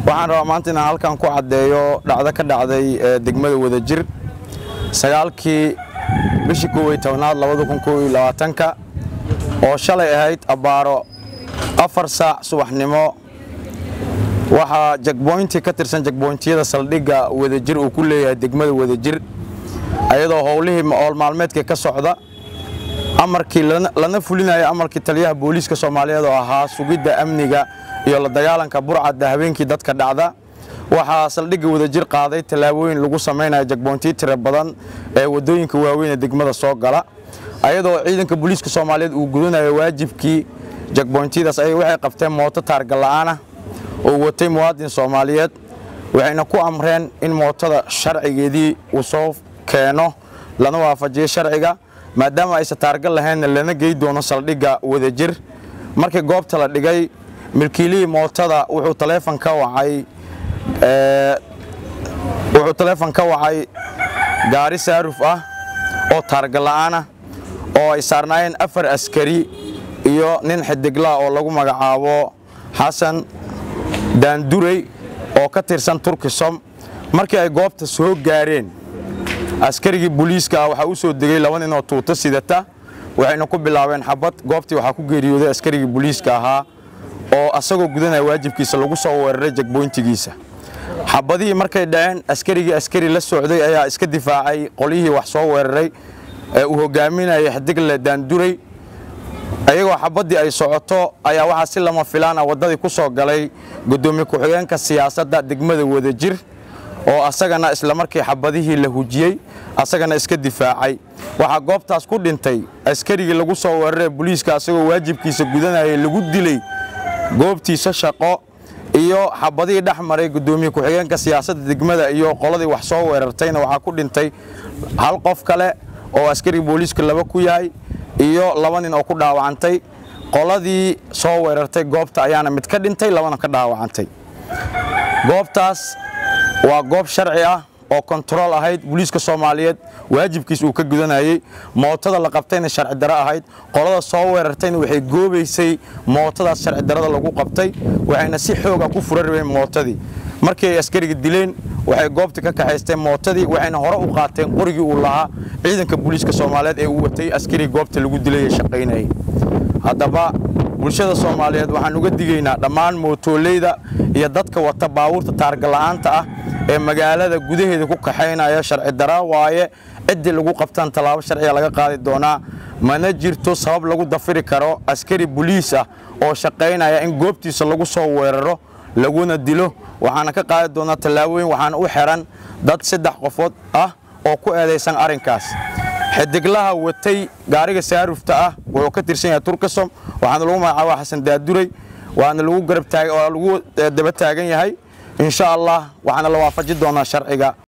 waxaan rabaa maanta inaan halkan ku caddeeyo dhacdo ka dhacday degmada wadajir sagaalkii bishii koowiy tobnaad labada kun koowiy labaatanka oo shalay ahayd abbaaro afar saac subaxnimo waxaa jagboynti ka tirsan jagboyntiyada saldhigga wadajir uu ku leeyahay degmada wadajir ayadoo howlihii ool maalmeedka ka socda amarkii lana fulinaya amarkii taliyaha booliiska soomaaliyeed oo ahaa sugidda amniga iyo la dagaalanka burcadda habeenkii dadka dhacda waxaa saldhigga wadajir qaaday tallaabooyin lagu samaynaya jagboontiyo tiro badan ee waddooyinka waaweyn ee degmada soo gala ayadoo ciidanka booliiska soomaaliyeed uu gudanayo waajibkii jagboyntiyadaas ay waxay qabteen mooto taargalla'aana oo watay muwaadin soomaaliyeed waxayna ku amreen in mootada sharcigeedii uu soo keeno lana waafajiyo sharciga maadaama aysan taargal lahaynna lana gey doono saldhigga wadajir markii goobta la dhigay milkiilihii mootada wuxuu taleefon ka wacay wuxuu taleefon ka wacay gaari saaruf ah oo taargalla'aana oo ay saarnaayeen afar askari iyo nin xidiglaa oo lagu magacaabo xasan daandurey oo ka tirsan turkisom markii ay goobta soo gaareen askarigii booliiska ah waxaa u soo degay laba nin oo tuuto sidata waxayna ku bilaabeen xabad goobtii waxaa ku geeriyooday askarigii booliiska ahaa oo asagoo gudanaya waajibkiisa lagu soo weeraray jagboyntigiisa xabadihii markay dhaceen askarigii askari la socday ayaa iska difaacay qolyihii wax soo weeraray ee uu hogaaminayay xidigle daandurey ayagoo xabaddii ay socoto ayaa waxaa si lama filaan ah waddadii ku soo galay guddoomiye ku-xigeenka siyaasadda degmada wadajir oo asagana islamarkii xabadihii la hujiyey asagana iska difaacay waxaa goobtaas ku dhintay askarigii lagu soo weeraree booliiska asagoo waajibkiisa gudanayay lagu dilay goobtiisa shaqo iyo xabadihii dhex maray guddoomiye ku-xigeenka siyaasadda degmada iyo qoladii wax soo weerartayna waxaa ku dhintay hal qof kale oo askariga booliiska laba ku yahay iyo laba nin oo ku dhaawacantay qoladii soo weerartay goobta ayaana mid ka dhintay labana ka dhaawacantay goobtaas waa goob sharci ah oo kontarool ahayd booliiska soomaaliyeed waajibkiis uu ka gudanayey mootada la qabtayna sharci daro ahayd qolada soo weerartayna waxay goobaysay mootadaas sharci darada lagu qabtay waxayna si xooga ku fura rabeen mootadii markii ay askariga dileen waxay goobta ka kaxaysteen mootadii waxayna hore u qaateen qorigii uu lahaa ciidanka booliiska soomaaliyeed ee uu watay askarigi goobta lagu dilay ee shaqaynayay haddaba bulshada soomaaliyeed waxaan uga digaynaa dhammaan mootoolleyda iyo dadka wata baabuurta taargalla'aanta ah ee magaalada gudaheeda ku kaxaynaya sharci dara waaye ciddii lagu qabtaan tallaabo sharciga laga qaadi doonaa mana jirto sabab lagu dafiri karo askari boliis ah oo shaqaynaya in goobtiisa lagu soo weeraro laguna dilo waxaana ka qaadi doonaa tallaabooyin waxaana u xiran dad saddex qofood ah oo ku eedaysan arrinkaas xidiglaha watay gaariga saarufta ah wuxuu ka tirsan yahay turkisom waxaana lagu magacaaba xasan daaduray waana lagu garab taag waa lagu daba taagan yahay insha allah waxaana la waafaji doonaa sharciga